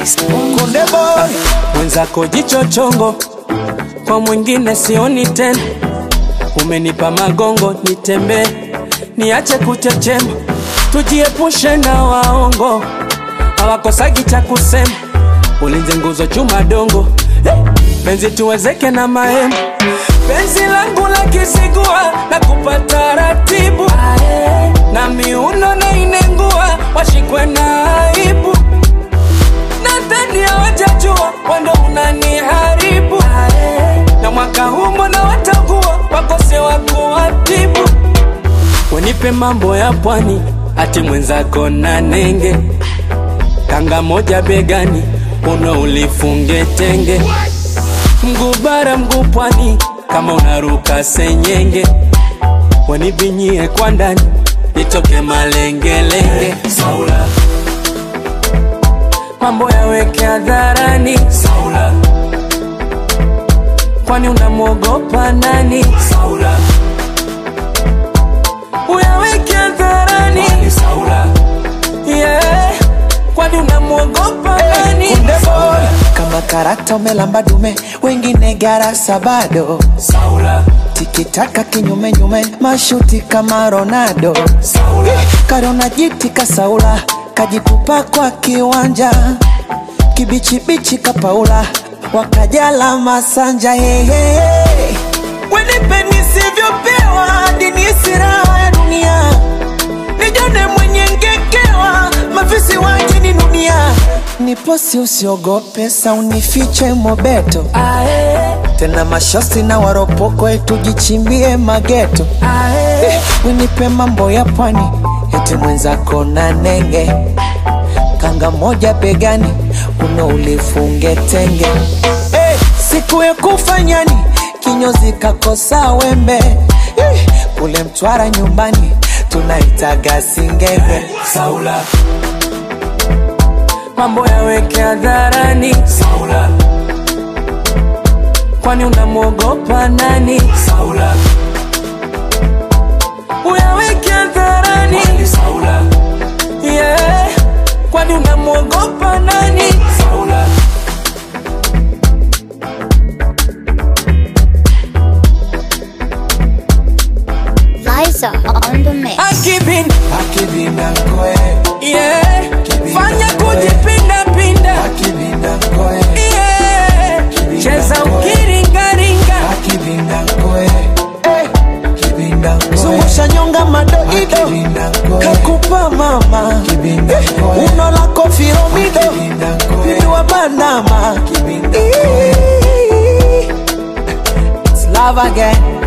Konde boy mwenzako jicho chongo, kwa mwingine sioni tena. Umenipa magongo nitembee, niache kuchechema, tujiepushe na waongo, hawakosagi cha kusema. Ulinze nguzo chuma dongo, hey, penzi tuwezeke na mahema. Penzi langu la kisigua na kupata ratibu na miuno na inengua, washikwe na aibu nadhani hawajajua wando unaniharibu na mwaka huu mbona watakuwa wakose wa kuwatibu wenipe mambo ya pwani ati mwenzako na nenge kanga moja begani uno ulifunge tenge mguu bara mguu pwani kama unaruka senyenge wanibinyie kwa ndani nitoke malengelenge Saula mambo yaweke hadharani Saula, kwani unamwogopa nani Saula? Uyaweke hadharani Saula, yeah, kwani unamwogopa nani Konde boy kama karata umelamba dume, wengine garasa bado. Saula, Tikitaka kinyume nyume, mashuti kama Ronaldo. Saula, Karona jiti kasaula, kajitupa kwa kiwanja, kibichibichi kapaula, wakajala masanja hehe. Wenipe nisivyopewa, hadi nihisi raha ya dunia, nijone mwenye ngekewa, mafisi waje ni dunia. Niposi usiogope, sa unifiche mobeto, ae, tena mashosi na waropoko, tujichimbie mageto. ae, Winipe mambo ya pwani, eti mwenzako na nenge, kanga moja begani, uno ulifunge tenge. Hey, siku ya kufanyani, kinyozi kakosa wembe, hey, kule Mtwara nyumbani tunaitaga singenge. Saula, mambo yaweke hadharani Saula, kwani unamwogopa nani Saula? Uyaweke hadharani Saula, yeah, kwani unamwogopa nani Saula? Liza on the mix. Akibin, Akibinda koe, yeah, fanya kujipinda pinda, akibinda koe, yeah, cheza ukiringaringa, akibinda koe, kibinda koe, zungusha nyonga madoido, kakupa mama, Eh, uno lako firomido, bibi wa Banama, It's love again.